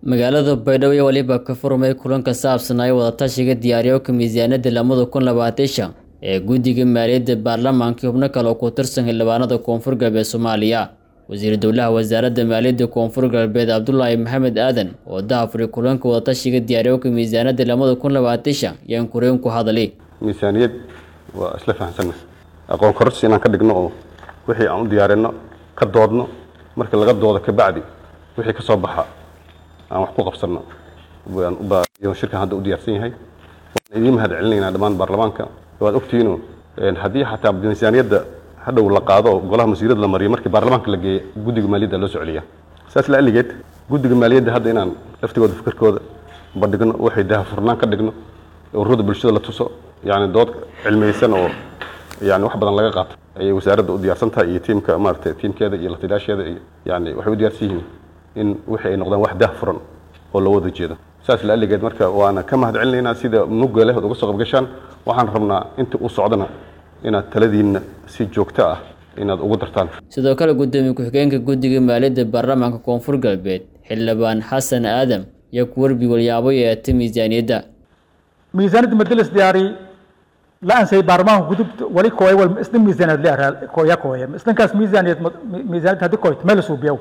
magaalada baydhabo iyo waliba ka furmay kulan ka saabsanaya wadatashiga diyaariyowka miisaaniyadda lamada kun labaatan shan ee guddiga maaliyadda baarlamaanka xubno kale oo ku tirsan xildhibaanada koonfur galbeed soomaaliya wasiir dowlaha wasaaradda maaliyadda koonfur galbeed cabdulaahi maxamed aadan oo dahafuray kulanka wadatashiga diyaariyowka miisaaniyadda lamada kun labaatan shan yaan kureen ku hadalay miisaaniyad waa isla fahamsanna aqoon kororsi inaan ka dhigno oo wixii aan u diyaarino ka doodno markii laga doodo kabacdi wixii ka soo baxa aan wax ku qabsanno waan u baa shirkan hadda u diyaarsan yahay waan idiin mahad celinaynaa dhammaan baarlamaanka waad ogtihiino haddii xataa miisaaniyadda hadhow la qaado oo golaha masiirada la mariyo markii baarlamaanka la geeyo guddiga maaliyadda loo soceliya saas la aligeed guddiga maaliyadda hadda inaan laftigooda fikirkooda bandhigno waxay dahafurnaan ka dhigno ururada bulshada la tuso yani dood cilmiyeysan oo yani wax badan laga qaato ayay wasaaradda u diyaarsan tahay iyo tiimka maarata tiimkeeda iyo lataliyaasheeda iyo yani waxay u diyaarsan yihiin in wixii ay noqdaan wax dahfuran oo loo wada jeedo saas la aligeed marka waana ka mahad celinaynaa sida mugga leh ood uga soo qabgashaan waxaan rabnaa inta uu socdana inaad taladiinna si joogto ah inaad ugu dartaan sidoo kale guddoomiye ku-xigeenka guddiga maaliyadda baarlamaanka koonfur galbeed xildhibaan xasan aadam iyo kuwarbi walyaabo yeeta miisaaniyadda miisaaniyadda madalas diyaari la ansay baarlamaanka gudub wali kooya wal isna miisaaniyad leeyahay kooya kooya islankaas miisaaniyad miisaaniyad hadii kooyto meel suubiyow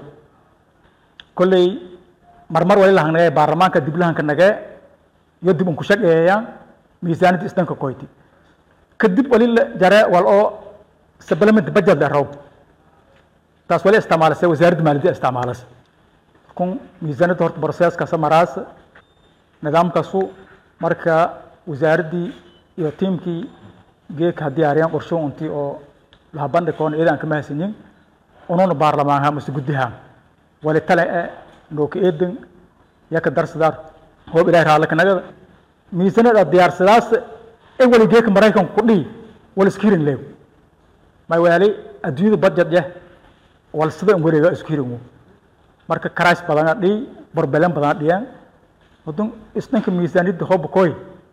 kolley marmar wali lahangnagee baarlamaanka dib lahanka nagee iyo dib unku shaqeeya miisaaniyadda islanka kooyti kadib wali jare wal oo supplement budget la raw taas wali isticmaalase wasaaradda maaliyadda isticmaalase kun miisaaniyadda horta processkaasa maraas nidaamkaasu marka wasaaraddii iyo tiimkii geedka haddii ariyaan qorsho untii oo laha bandhikoon iyada aan ka mahadsanyin ununa baarlamaanha mase guddiha wali tale e nooka eedan yaka darsadaar hoob ilahi raallaka nagada miisaniyada diyaarsadaas e wali geedka maraykanku ku dhihi wal iskirin leeg may waali adduunyada budget yeh wal sida in wareega iskirin marka karays badana dhihi barbelen badana dhiyaan wadun isdhanka miisaaniyadda hooba kooy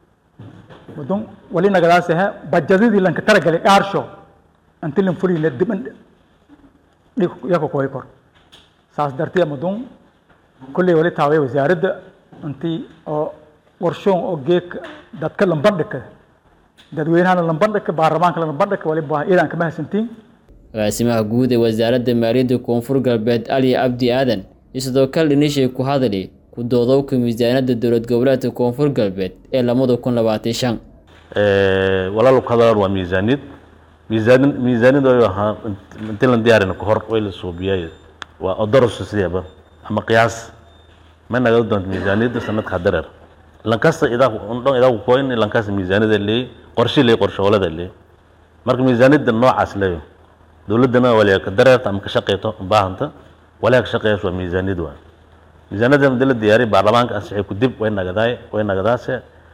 wadun wali nagadaas ahe bajadadii lanka talagalay dhaarsho inti lan fulina diban dhig yaka kooy kor saas dartee madun kulley wali taaway wasaaradda intii oo warshoon oo geedka dadka lambandhika dadweynahana lambandhika baarlamaanka lambandhika wali baa iyadaan ka mahadsantiin agaasimaha guud ee wasaaradda maaliyadda koonfur galbeed ali cabdi aadan iyo sidoo kale dhinishay ku hadali ku doodowka miisaaniyadda dowlad goboleedka koonfur galbeed ee lamada kun labaatan shan walaal ku hadalaan waa miisaaniyad miisaan miisaaniyad way ahaa intii lan diyaarin kahor way la suubiyay waa odoros sideeba ama qiyaas ma naga doonto miisaaniyadda sanadka dareer lankasta idaa undhon idaa ku koyn lankasta miisaaniyada leey qorshe leey qorshowlada leey marka miisaaniyadda noocaas leeyo dowladdana waliya ka dareerta ama ka shaqeyto baahanta waliya ka shaqeeyas waa miisaaniyad waa miisaaniyadda madi la diyaariy baarlamaanka ansixay ku dib way nagadaay way nagadaase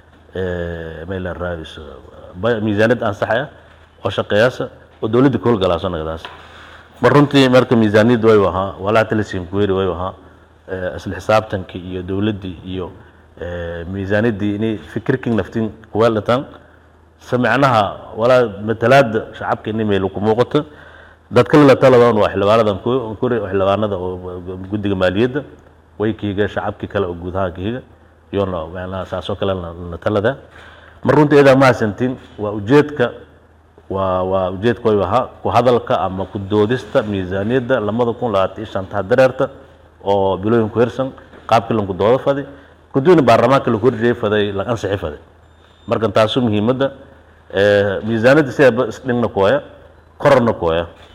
mayla raadis miisaaniyad ansaxaya oo shaqeeyaasa oo dowladda ka howlgalaaso nagadaas mar runtii marka miisaaniyad way ahaa walaa talisin kuweri way ahaa isla xisaabtanka iyo dowladdii iyo miisaaniyaddii inay fikirkin naftin kuweelataan se macnaha walaa matalaada shacabka inay meel ku muuqato dadka la taladan waa xildhibaanadan kuri xildhibaanada oo guddiga maaliyadda way kiiga shacabkii kale oo guud ahaan kiiga iyona macnaha saasoo kale la talada mar runtii iyadaa mahadsantiin waa ujeedka waa waa ujeedka way ahaa ku hadalka ama ku doodista miisaaniyadda lamada kun labaatan iyo shanta dareerta oo bilooyin ku hirsan qaabkii lanku doodo faday kadibna baarlamaanka laku horjeeyay faday la ansixi faday marka taasu muhiimadda miisaaniyadda sidaaba isdhingna kooya kororna kooya